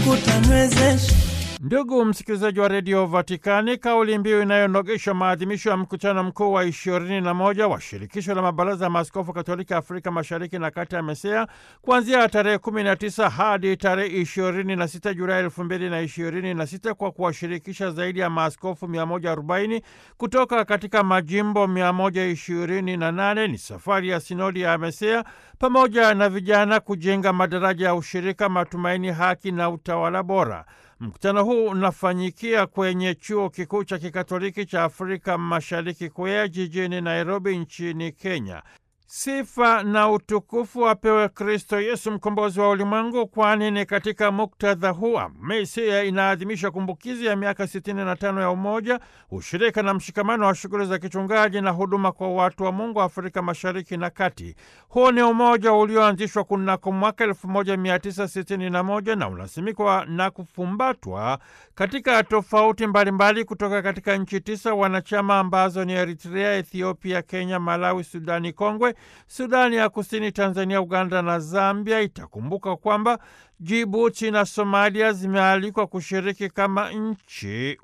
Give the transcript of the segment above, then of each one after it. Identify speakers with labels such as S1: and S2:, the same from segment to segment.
S1: kutanwezesha
S2: Ndugu msikilizaji wa redio Vatikani, kauli mbiu inayonogesha maadhimisho ya mkutano mkuu wa ishirini na moja wa shirikisho la mabaraza ya maaskofu katolika Afrika mashariki na kati ya MESEA kuanzia tarehe 19 hadi tarehe ishirini na sita Julai elfu mbili na ishirini na sita kwa kuwashirikisha zaidi ya maaskofu 140 kutoka katika majimbo 128 ni safari ya sinodi ya MESEA pamoja na vijana kujenga madaraja ya ushirika, matumaini, haki na utawala bora. Mkutano huu unafanyikia kwenye chuo kikuu cha kikatoliki cha Afrika Mashariki KUEA jijini Nairobi nchini Kenya. Sifa na utukufu apewe Kristo Yesu mkombozi wa ulimwengu, kwani ni katika muktadha huu MESEA inaadhimisha kumbukizi ya miaka 65 ya umoja, ushirika na mshikamano wa shughuli za kichungaji na huduma kwa watu wa Mungu Afrika Mashariki na Kati. Huu ni umoja ulioanzishwa kunako mwaka 1961 na unasimikwa na kufumbatwa katika tofauti mbalimbali kutoka katika nchi tisa wanachama ambazo ni Eritrea, Ethiopia, Kenya, Malawi, Sudani Kongwe, Sudani ya Kusini, Tanzania, Uganda na Zambia. Itakumbuka kwamba Jibuti na Somalia zimealikwa kushiriki kama nchi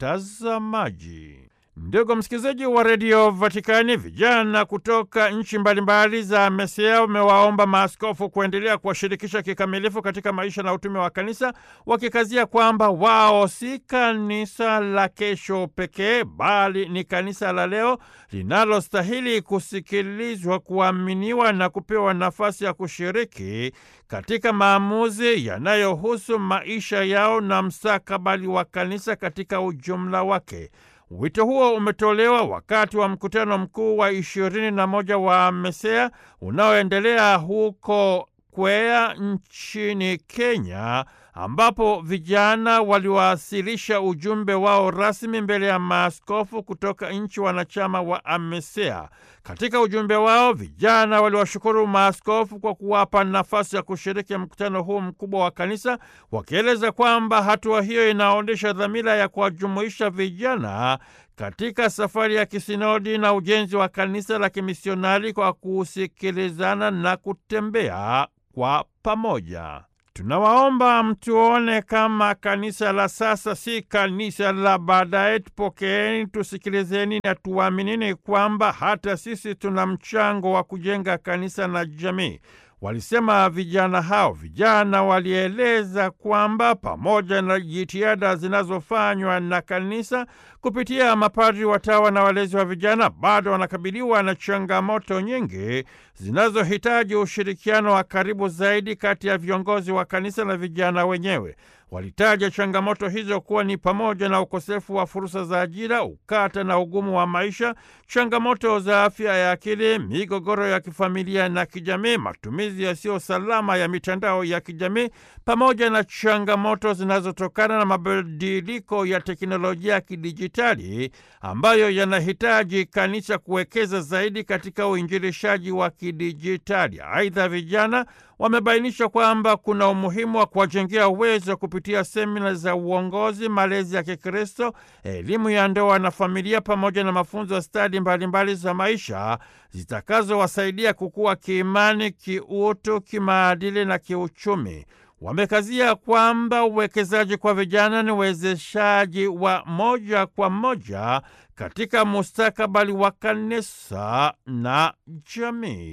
S2: watazamaji. Ndugu msikilizaji wa redio Vatikani, vijana kutoka nchi mbalimbali za MESEA wamewaomba maaskofu kuendelea kuwashirikisha kikamilifu katika maisha na utume wa kanisa, wakikazia kwamba wao si kanisa la kesho pekee, bali ni kanisa la leo linalostahili kusikilizwa, kuaminiwa na kupewa nafasi ya kushiriki katika maamuzi yanayohusu maisha yao na mstakabali wa kanisa katika ujumla wake. Wito huo umetolewa wakati wa mkutano mkuu wa ishirini na moja wa MESEA unaoendelea huko KUEA nchini Kenya, ambapo vijana waliwasilisha ujumbe wao rasmi mbele ya maaskofu kutoka nchi wanachama wa AMESEA. Katika ujumbe wao, vijana waliwashukuru maaskofu kwa kuwapa nafasi ya kushiriki mkutano huu mkubwa wa kanisa, wakieleza kwamba hatua hiyo inaonyesha dhamira ya kuwajumuisha vijana katika safari ya kisinodi na ujenzi wa kanisa la kimisionari kwa kusikilizana na kutembea kwa pamoja. Tunawaomba mtuone kama kanisa la sasa, si kanisa la baadaye. Tupokeeni, tusikilizeni na tuaminini kwamba hata sisi tuna mchango wa kujenga kanisa na jamii. Walisema vijana hao. Vijana walieleza kwamba pamoja na jitihada zinazofanywa na kanisa kupitia mapadri, watawa na walezi wa vijana, bado wanakabiliwa na changamoto nyingi zinazohitaji ushirikiano wa karibu zaidi kati ya viongozi wa kanisa na vijana wenyewe. Walitaja changamoto hizo kuwa ni pamoja na ukosefu wa fursa za ajira, ukata na ugumu wa maisha, changamoto za afya ya akili, migogoro ya kifamilia na kijamii, matumizi yasiyo salama ya mitandao ya kijamii, pamoja na changamoto zinazotokana na mabadiliko ya teknolojia ya kidijitali ambayo yanahitaji kanisa kuwekeza zaidi katika uinjilishaji wa kidijitali. Aidha, vijana wamebainisha kwamba kuna umuhimu wa kuwajengea uwezo kupitia semina za uongozi, malezi ya Kikristo, elimu ya ndoa na familia, pamoja na mafunzo ya stadi mbalimbali za maisha zitakazowasaidia kukua kiimani, kiutu, kimaadili na kiuchumi. Wamekazia kwamba uwekezaji kwa vijana ni uwezeshaji wa moja kwa moja katika mustakabali wa kanisa na jamii.